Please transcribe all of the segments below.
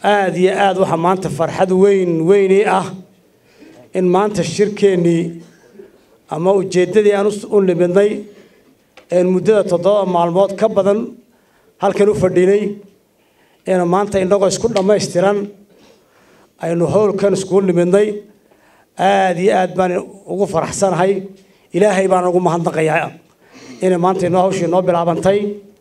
aada iyo aada waxaa maanta farxad weyn weyni ah in maanta shirkeennii ama ujeeddadii aan u nimidnay een muddada toddoba maalmood ka badan halkan u fadhinay ina maanta innagoo isku dhammaystiran aynu howlkan iskugu nimidnay aada iyo aad baan ugu faraxsanahay ilaahay baan ugu mahadnaqayaa inay maanta inoo hawshii noo bilaabantay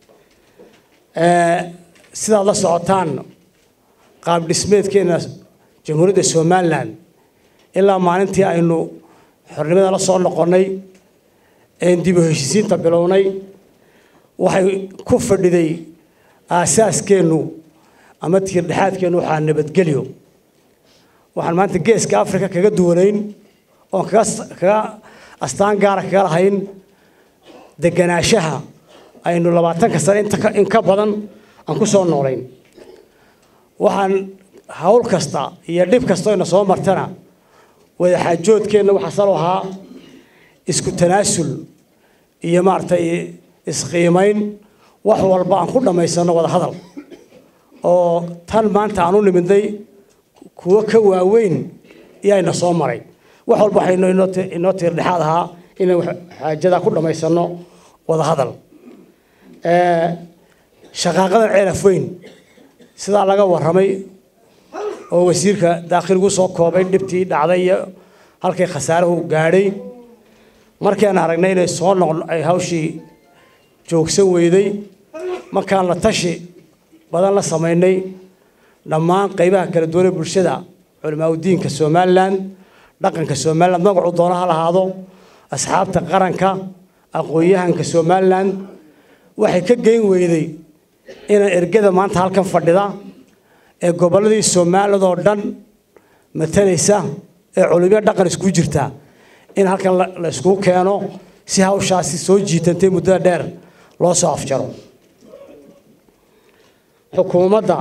sidaad la socotaan qaab dhismeedkeena jamhuuriyadda somalilan ilaa maalintii aynu xornimada la soo noqonnay een dib u heshisiinta bilownay waxay ku fadhiday aasaaskeennu ama tiirdhexaadkeennu waxaa nabadgelyo waxaan maanta geeska africa kaga duwanayn oon kaga kaga astaan gaara kaga lahayn deganaanshaha aynu labaatanka sane inta in ka badan aan ku soo noolayn waxaan hawl kasta iyo dhib kasta ina soo martana wadaxaajoodkeenna waxaa salo ahaa isku tanaasul iyo maaragtay isqiimayn wax walba aan ku dhammaysanno wada hadal oo tan maanta aan u nimidnay kuwo ka waaweyn iyaayna soo maray wax walba waxaynu inoo tiirdhexaad ahaa inaan xaajadaa ku dhammaysanno wada hadal shaqaaqadan ceelaf weyn sidaa laga warramay oo wasiirka daakhiligu soo koobay dhibtii dhacday iyo halkay khasaaruhu gaadhay markaan aragnay inay soo noq ay hawshii joogsan weyday markaan la tashi badan la samaynay dhammaan qaybaha kala duwanee bulshada culimaauddiinka somalilan dhaqanka somalilan magacu doona ha lahaado asxaabta qaranka aqoon-yahanka somalilan waxay ka geyn weyday inaan ergada maanta halkan fadhida ee gobolladii somaliland oo dhan matalaysa ee culumyo dhaqan isku jirta in halkan la iskugu keeno si hawshaasi soo jiitantay muddada dheer loo soo afjaro xukuumadda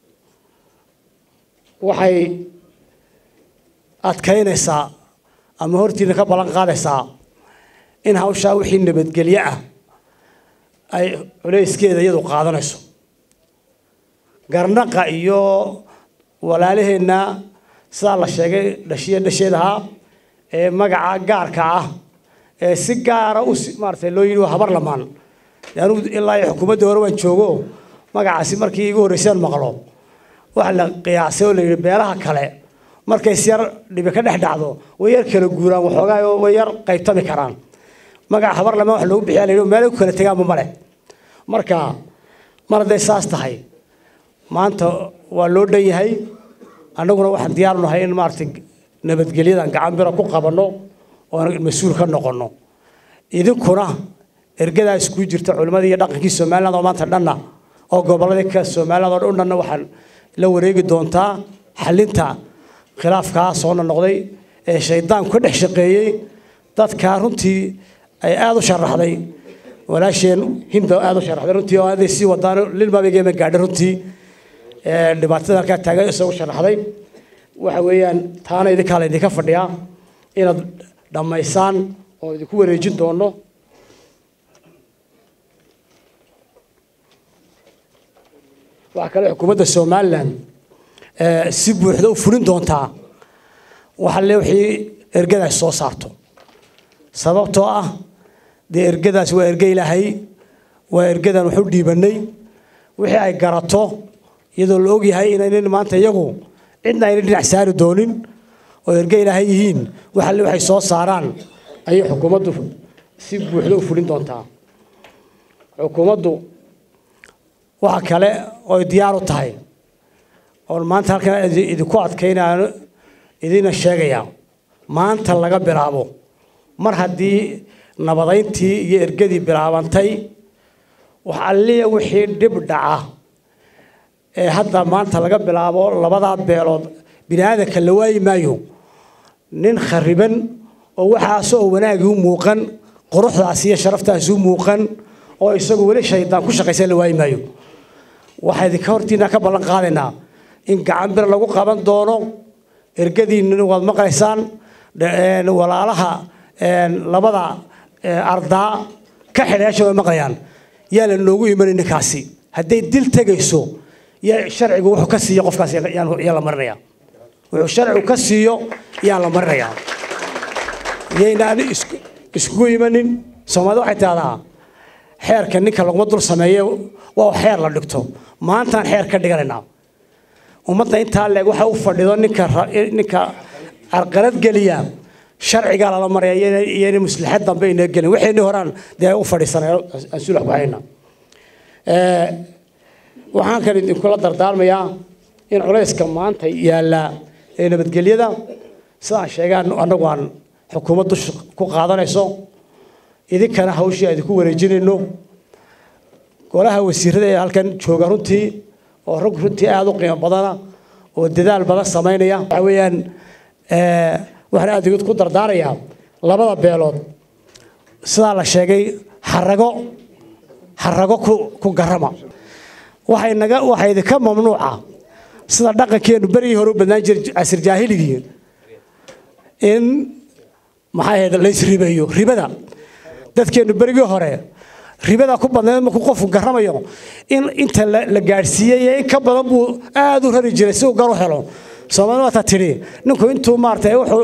waxay adkaynaysaa ama hortiina ka ballan qaadaysaa in hawshaa wixii nabadgelyo ah ay culayskeeda iyadu qaadanayso garnaqa iyo walaalaheenna sidaa la sheegay dhashiya dhasheed ahaa ee magaca gaarka ah ee si gaara u maaratay loo yidhi waa habar lamaan anugu ilaa iyo xukuumaddii hore waan joogo magacaasi markii igu horreysaan maqlo waxa la qiyaasay oo la yidhi beelaha kale markay si yar dhibi ka dhex dhacdo way yar kala guuraan waxoogaa oo way yar qaybtami karaan magaca habar lamaan wax loogu bixiya la yidhi meelay ku kala tegaanba male marka mar hadday saas tahay maanta waa loo dhan yahay annaguna waxaan diyaaru nahay in maaragtay nabadgelyadan gacan bira ku qabanno oon mas-uul ka noqonno idinkuna ergadaa iskuu jirta culimmadii iyo dhaqankii somaliland oo maanta dhanna oo gobolladii ka somaliland oo dhanna waxaan la wareegi doontaa xalinta khilaafkaa soo noqday ee shaydaanku ka dhex shaqeeyey dadkaa runtii ay aada u sharaxday walaasheen hinda aada u sharaxday runtii oo aday sii wadaan lilmaabigeema gaadhay runtii dhibaatada halkaa taagan isagu sharaxday waxa weeyaan taana idinkaa la idinka fadhiyaa inaad dhammaysaan oo idinku wareejin doono waxaa kale xukuumadda somalilan si buuxda u fulin doontaa waxa le wixii ergadaas soo saarto sababtoo ah dee ergadaas waa erge ilaahay waa ergadan waxu dhiibanay wixii ay garato iyadoo la ogyahay inaynan maanta iyagu cidna ayna dhinac saari doonin oo erge ilaahay yihiin waxa le waxay soo saaraan ayay xukuumaddu si buuxda u fulin doontaa xukuumaddu waxa kale oy diyaar u tahay oon maanta halkan idinku adkaynaan idina sheegaya maanta laga bilaabo mar haddii nabadayntii iyo ergadii bilaabantay wax alliya wixii dhib dhaca ee hadda maanta laga bilaabo labadaa beelood bini aadanka la waayi maayo nin khariban oo waxaas oo wanaagii u muuqan quruxdaas iyo sharaftaasi u muuqan oo isagu weli shaydaan ku shaqaysan la waayi maayo waxaa idinka hortiina ka ballan qaadaynaa in gacan bir lagu qaban doono ergadiinna waad maqlaysaan walaalaha labada ardaa ka xidhayaasha way maqlayaan yaa la noogu imanay ninkaasi hadday dil tegayso iyo sharcigu wuxuu ka siiyo qofkaas yaa la marinaya wuxuu sharcigu ka siiyo yaa la marinayaa yaynaan iskugu imanin soomaalida waxay tidahdaa xeerka ninka laguma dul sameeye waa xeer la dhigto maantaan xeer ka dhiganaynaa ummadda intaa leeg waxa u fadhido ninka ninka carqalad geliya sharcigaa lala maraya iyona maslaxad dambe inaa gelin waxayni horaan dee u fadhiisanay aan sulax ku hayna waxaan kan idinkula dardaarmayaa in culayska maanta yaallaa ee nabadgelyada sidaan sheegaan annagu aan xukuumad dusha ku qaadanayso idinkana hawshii idinku wareejinayno golaha wasiirada ee halkan jooga runtii oo rag runtii aada u qiimo badana oo dadaal badan samaynaya waxa weeyaan waxaan aada igid ku dardaarayaa labada beelood sidaa la sheegay xarago xarago ku ku garama waxay naga waxaa idinka mamnuuca sida dhaqankeenu berigii hore u badnaan jiray casir jaahiligii in maxay ahayd laysribeeyo ribada dadkeenu berigii hore ribada ku badnayd markuu qofku garamayo in inta la gaadhsiiyey iyo in ka badan buu aada u rari jiray si uu gar u helo soomaalida waata tidhi ninku intuu maaratay wuxuu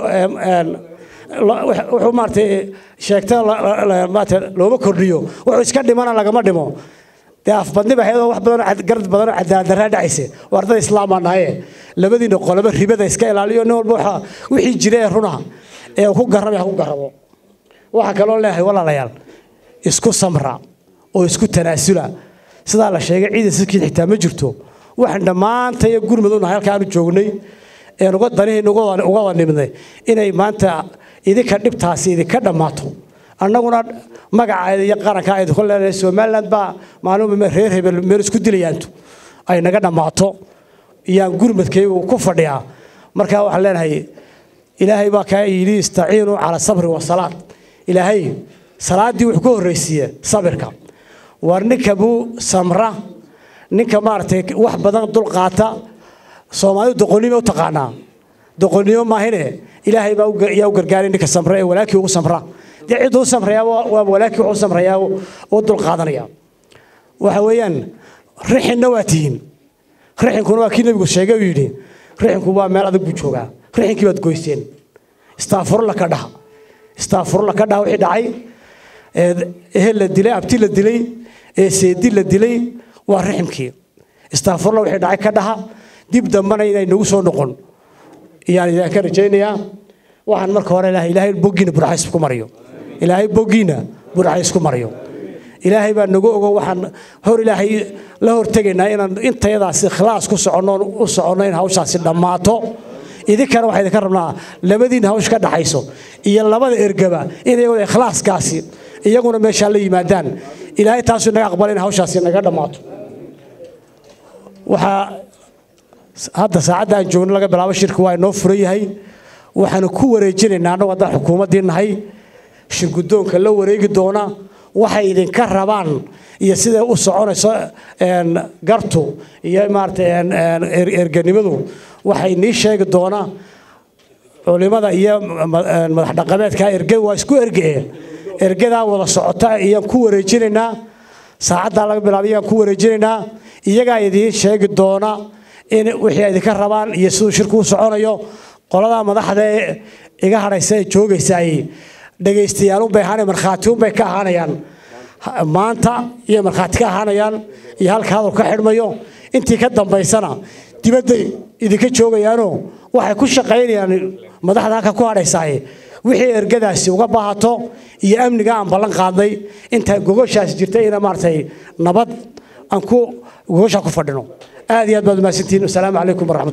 wuxuu maaratay sheegta maarata looma kordhiyo wuxuu iska dhimana lagama dhimo dee afbadni ba hayadoo wax badanoo garad badanoo cadaaladdarraa dhacaysa waa ardada islaamaa nahaye labadiina qoloba ribada iska ilaaliyo nin walba waxa wixii jira ee runa ee ku garramay ha ku garrabo waxaa kaloo leeyahay walaalayaal isku samra oo isku tanaasula sidaa la sheegay ciidan sidkiid xitaa ma jirto waxaan dhammaanta iyo gurmud unahay halka aanu joognay een uga danihayna uga wada nimidnay inay maanta idinka dhibtaasi idinka dhammaato annaguna magaca iyo qaranka idinku leenahay somaliland baa maalin reer hebel meel isku dilayaantu ay naga dhammaato iyaan gurmadkaygu ku fadhiyaa markaa waxaan leenahay ilaahay baa kaa yidhi istaciinuu cala sabri wasalaad ilaahay salaaddii wuxuu ka horraysiiye sabirka war ninka buu samra ninka maaragtay wax badan dulqaata soomaalidu doqonnimo u taqaanaa doqonnimo maahine ilaahay baa yaa u gargaaray ninka samra ee walaakii ugu samra dee cidduu u samrayaa waa walaakii wuxuu samrayaa oo dulqaadanaya waxa weeyaan rixinna waa tihiin rixinkuna waa kii nebigu sheegay uu yidhi rixinku waa meel adag buu joogaa rixinkii baad goysteen istaafurla ka dhaha istaafurla ka dhaha wixii dhacay ehel la dilay abti la dilay ee seedi la dilay waa riximkii istaafurla wixii dhacay ka dhaha dib dambana inay nagu soo noqon iyaan idinka rajaynayaa waxaan marka hore ilaahay ilaahay boggiina burxays ku mariyo ilaahay boggiina burxays ku mariyo ilaahay baa nagu ogo waxaan hor ilaahay la hortegaynaa inaan intayadaasi ikhlaas ku soconno u soconno in hawshaasi dhammaato idinkana waxaa idinka rabnaa labadiina hawsh ka dhaxayso iyo labada ergaba in iyaguna ikhlaaskaasi iyaguna meeshaa la yimaadaan ilaahay taasuu naga aqbala in hawshaasi naga dhammaato waxaa hadda saacadda aan joogno laga bilaabo shirka waa inoo furan yahay waxaanu ku wareejinaynaa annagu haddaan xukuumaddii nahay shirguddoonka la wareegi doona waxay idinka rabaan iyo siday u soconayso gartu iyo maaragtay erganimadu waxay nii sheegi doonaa culimada iyo madax dhaqameedka erge waa isku ergee ergadaa wada socota iyaan ku wareejinaynaa saacaddaa laga bilaabay iyaan ku wareejinaynaa iyagaa idiin sheegi doona in wixii idinka rabaan iyo siduu shirku u soconayo qolada madaxda ee iga hadhaysa ee joogaysaay dhagaystayaalunbay ahaanay markhaatiunbay ka ahaanayaan maanta iyo markhaati ka ahaanayaan iyo halka hadal ka xidhmayo intii ka dambaysana dibadday idinka joogayaanoo waxay ku shaqaynayaan madaxda halka ku hadhaysaay wixii ergadaasi uga baahato iyo amniga aan ballan qaadnay inta gogoshaasi jirta ina maaragtay nabad aan ku gogoshaa ku fadhino aad iyo aad baad umahadsantihiin wasalaamu calaykum waraxmat